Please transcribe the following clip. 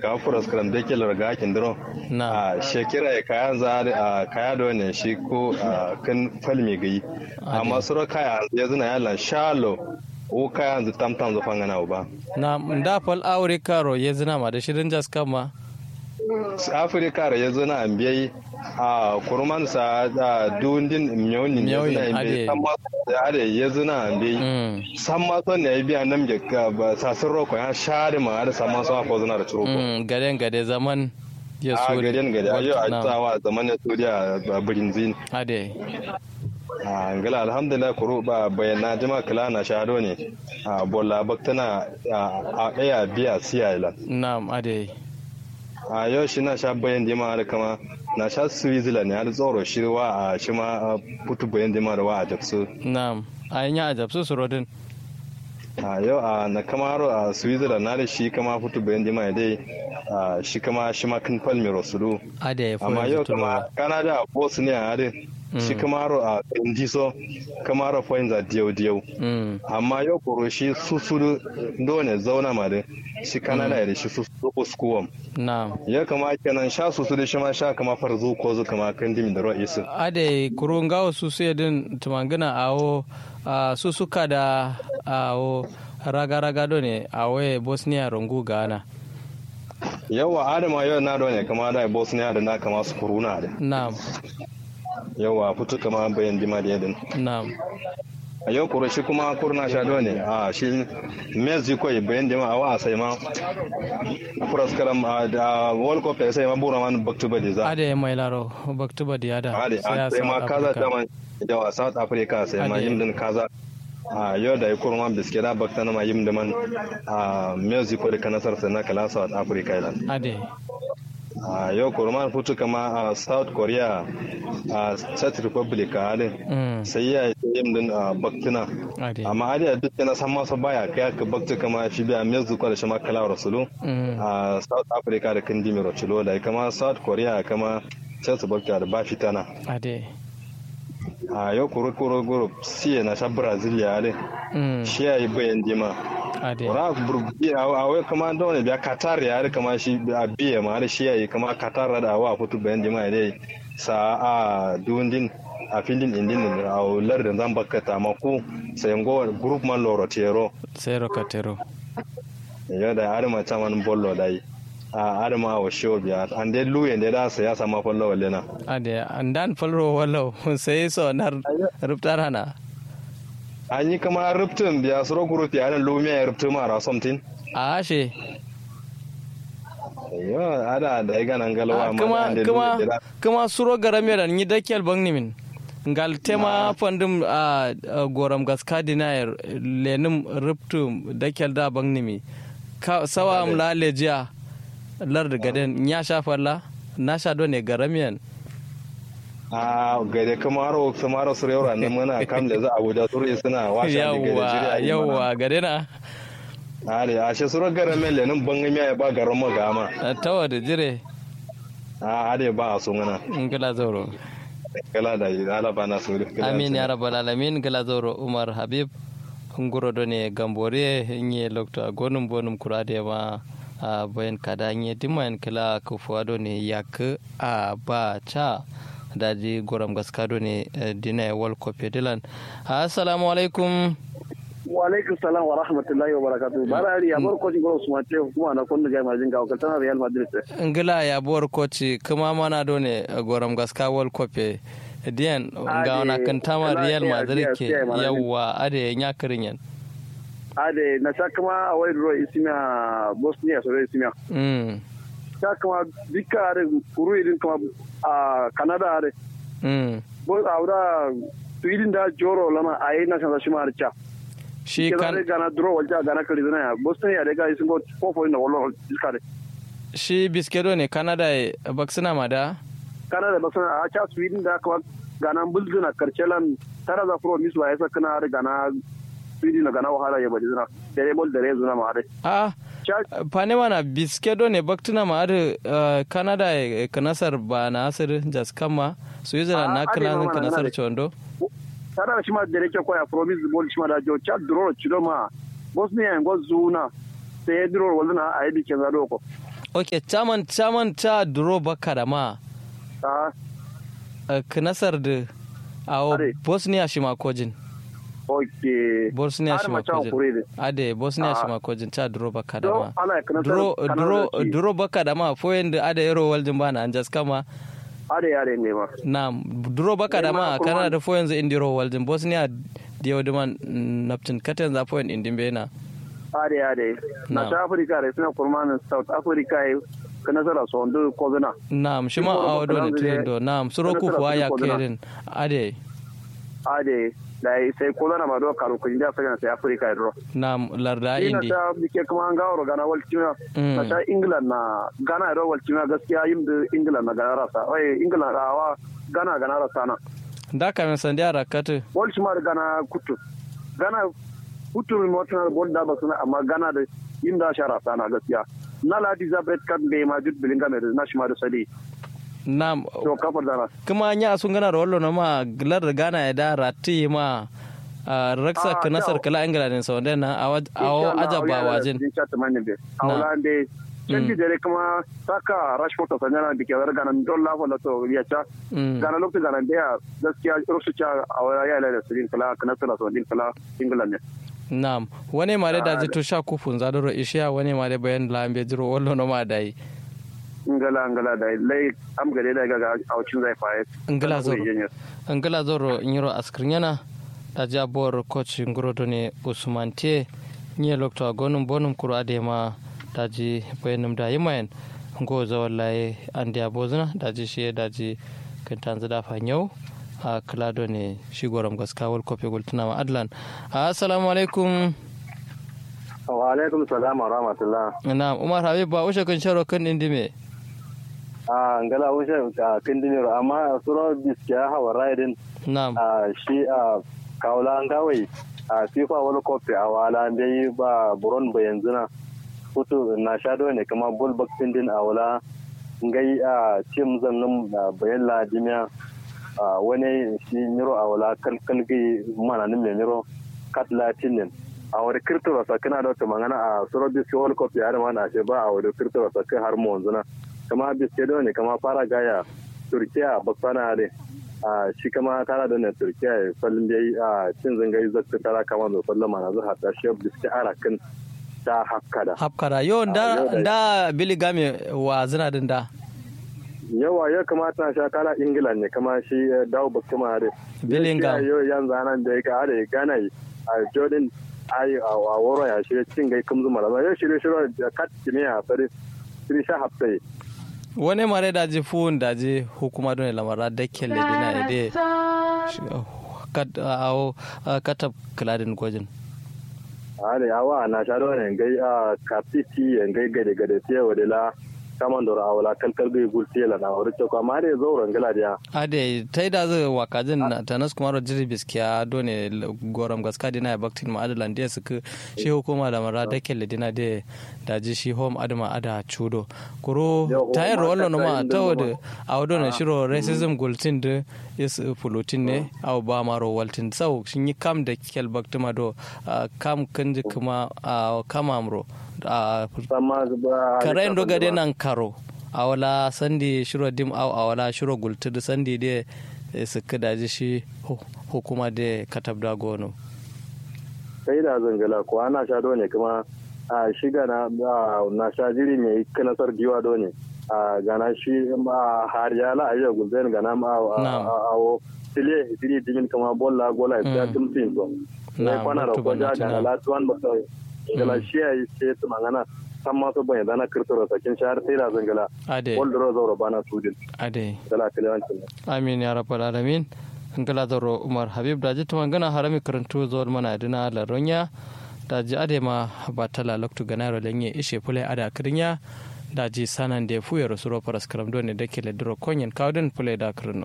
ka furas karam da ke larga kin diro na a shekira ya kaya za a kaya da wannan shi ko a kan falmi gai amma suro kaya ya zina yalla shalo o kaya yanzu tamtam zufan gana ba na da fal aure karo ya zina ma da shirin jas kama afirka da ya zina an biyai a kurman sa da dundin miyoni ya zina an biyai san ma da ade ya zina an biyai san ma son ne ya biya nan ga ba sasin roko ya share ma da san ma son ko zina da ciro ko gaden gade zaman ya a suri gaden gade ayo a tsawa zaman ya suriya ba birin zin ade a ngala alhamdulillah kuru ba bayana jima kala na shado ne a bolla baktana a daya biya siya ila na'am ade a yau shi na sha bayan jima da kama na sha switzerland ne har tsoro shi wa a shi ma putu bayan jima da wa a japsu na'am a yin ya ajabsu su rodin a yau a na kamaro a switzerland na da shi kama putu bayan jima dai a shi kama shi ma kan palmiro su ade amma yau kama canada bosnia a dai shi kamaro a indiso kamaro points a diyau diyau amma yau koro shi susuru dole zauna ma da shi kanada da shi susuru uskuwam na ya kama kenan sha susuru shi ma sha kama farzu ko zu kama kan dimi da ruwa isu ade kurun gawo su sai din tumangina awo su suka da awo raga-raga do ne awo bosnia rungu gana yawa adama yau na ne kama da bosnia da na kama su kuruna da na'am yawa fito kama bayan dima da yadin na'am a yau kuro shi kuma kurna sha ne a shi mexico bayan dima a wa sai ma furaskaram a da world cup sai ma bura man back to body za ade mai laro back to body ada ade sai ma kaza da man da south africa sai ma yin din kaza a yau da ya kurma biske da bakta na ma yin da man a mexico da kanasar sai na kala south africa ilan ade a yau kurman futu kama a south korea a czech republic a halin sai ya yi yin din a baktina amma ali a duk na san masa baya kai ka bakti kama shi biya mexico da shi ma kala rasulu a south africa da kandi mai rasulu da kama south korea kama czech republic da ba fitana ade a yau kuro kuro kuro siya na sha brazil ya halin shi ya yi bayan dima wara burbi a wai kama da wani biya qatar ya kama shi a biya ma da shi yayi kama qatar da wa futu bayan jama'a dai sa a dundin a filin indin a ular da zan baka ta mako sai ngo group man loro tero zero katero ya da arma ta man bollo dai a arma wa show biya an dai luyen da da sai ya sama follow wallena ade an dan follow wallo sai so nar rubtar hana an yi kama rubtun biya suro group ya nan lumiya ya rubtu mara something a ashe yo ada da ya ganan galwa kuma kuma kuma suro garame da ni dakel bangni min ngal tema fandum a goram gaska dinayar lenim rubtu dakel da bangni mi sawa am la lejiya lar da gaden nya shafa la na sha do ne garamiyan a gade kamaro kamaro su yau ranar muna kam da za a wuda turu suna washe da gade yawwa yawwa gade na ale a shi sura gara men lenin bangan ya ba garan mu gama tawa da jire a ade ba a sungana in kala zauro kala da ala ba na suru amin ya rabbal alamin kala zauro umar habib nguro do ne gambore nye lokto gonum bonum kurade ma a bayan kada nye diman kala ko fuado ne yak a ba cha daji goram gaskado ne dina wal kope dilan assalamu alaikum wa alaikum salam wa rahmatullahi wa barakatuh barari ya bar koci goro suma ce kuma na kunna ga majin ga kaltana real madrid ngila ya bor koci kuma mana do ne goram gaska wal kope diyan ga wana kan tama real madrid ke yawa ade nya kirin yan ade na sakama a wai ro isimiya bosnia so isimiya mm ta kama duka are kuru irin kama a canada are mm bo awda tuidin da joro lama ayi na san shi ma archa shi kan gana dro walja gana kali zana ya bosnia da ga isin go fofo ina wallo iska de shi biskedo ne canada baksina ma da canada baksina a cha sweden da kama gana bulzuna karchelan tara za pro miswa yasa kana are gana sweden gana wahala ya badi zuna dare bol dare zuna ma are ah pane mana biskedo ne baktina ma adu canada e kanasar ba na asir jas kama switzerland na kana kanasar chondo tara shi ma dare ke koya promise bol shi ma da jo cha duro chido ma bosnia ngo zuna sai duro wala a yi ke zado ko ok chaman chaman cha duro baka da ma a knasar da a Are. bosnia shi makojin okay bosnia Har shi ma cha makojin kure de ade bosnia shi Ah. makojin cha duro baka da do ma ana kana duro kana duro da shi. duro baka da ma foyen da ada yaro waljin bana an jas kama are are ne ma na duro baka da ma Eh, ma kuma- kana da foyen za indiro waljin bosnia diyo diman naptin katen za foyen indin bena are are na Na. ta africa re suna kurmanin south africa ai kana sara so ndo ko zana Naam, shima Duro awo baka do ne da tilen zai- do. Naam, suro Kana ku tara fuwa kuɗi ya ko zana. kerin. Ade. ade dai sai ko zana ma do karu kun da sai sai africa ro Naam, larda ina indi. ta bike kuma an gawo gana walcina Mm. na ta england na gana ro walcina gaskiya yin da england na gana rasa oi england rawa gana gana rasa na Da ka men sandi ara katu. walci ma da gana kutu gana kutu mi motuna bol da ba suna amma gana da yin da shara sana gaskiya na la elizabeth kan be ma jud bilinga me na shi ma da sadi Naam, to kafar da kuma nya sun gana rollo na ma lar gana ya da ratti ma ah, raksa Ah, ka nasar kyau. kala ingila ne sau na awo ajaba wajin. din chat man be Na. awla de canji dare kuma saka rashford ta sanya da ke gana don lafa da to ya cha Mm. gana lokacin gana da ya gaskiya rusu cha a waya ya da sirin kala kana sura so din kala england ne Naam, wani ma da Ah, ji to sha kufun za doro ishiya wani ma da bayan lambe jiro wallo na ma dai. ngala ngala da lai am gare da ga a wucin zai faye Ngala Ana zoro. kuri yenye. angala zoro nyiro askrinyana da jabor coach ngorodo ne usman te nye lokto agonum bonum kuro adema daji bayanum da yimayen ngo zawallaye andi abozuna daji shi daji kantanzu da fanyau a klado ne shi goram gaska wal kofe gultuna ma adlan assalamu alaikum wa alaikum salam wa rahmatullah na umar habib ba ushe kun sharo kan indime a ngala wuce a kindiniro amma suro biskiya hawa raidin na'am a shi a kawula ngawai a fifa wani kofi a wala dai ba buron ba yanzu na hutu na shado ne kama bol boxing din a wala ngai a cim zannin bayan ladimiya a wani shi niro a wala kalkalgi mana nin mai niro kat latin din a wani kirtiro sa kana da wata magana a suro biski wani kofi har ma na ce ba a wani kirtiro sa kai har mu wanzu na kama biske da ne kama fara gaya turkiya baksana ne a shi kama tara da na turkiya ya fallin da a cin zangayi zakka tara kama mai fallon mana zuwa ta shi biske arakin ta hakkada hapkara yo Ah, da yau da- da bili game wa zina din da yawa ya kamata na sha kala ingila ne kama shi eh, dawo bakke ma da Bellingham. yau yan zanan da ya ga da gana yi a jordan ayi a a woro ya shirye cin gai kumzu mala yau shirye shirye da kat kimiya fari shirye sha hafta yi wani mare da ji fuhun da ji hukuma don lamara da kelle dina ide kat awo katab kladin gojin ale awa na sharo ne gai a kapiti en gai gade gade te wade la kaman dora awala kalkal gai gulti la na wuri ko amma dai zo rangala dia ade tai da zai wakajin na tanas kuma jiri biskiya done goram gaska dina ya baktin ma adalan da suka shi hukuma da mara da kelle dina da da ji shi home adama ada chudo kuro Yo, home tayar wallo no ma aka ta yi wada da a wado na shiro racism gultin da is fulutin ne a ba maro waltin sau shin yi kam da kel baktima do ah, kam kanji kuma a kamamro a sama ba karen do gade nan karo a wala sandi shiro dim au a wala shiro gultudu sandi de eh, suka daji shi hu- hukuma de katab da gono sai da zangala ko ana sha do ne kuma a shiga na a, na sha jiri mai kanasar diwa do ne a gana shi a har ya la ayo gulben gana ma a- Na'am. a a tile diri dimin kama bolla gola ya Mm. tumtin to ne Na'am, kwana da mutu ko ja bana gana tuna. la tuwan ba sai gala shi ya yi sai su magana san ma su bayyana na kirtoro sakin shahar sai da zangala ade wal dro zauro bana sudin ade gala kalewancin amin ya rabbal alamin ngala doro umar habib daji tuma gana harami karantu zuwar mana dina laronya daji ade ma batala loktu ganaro lenye ishe pule ada krinya daji sanan de fuye rosuro paras karam done de kele duro konyen kawden pule da krino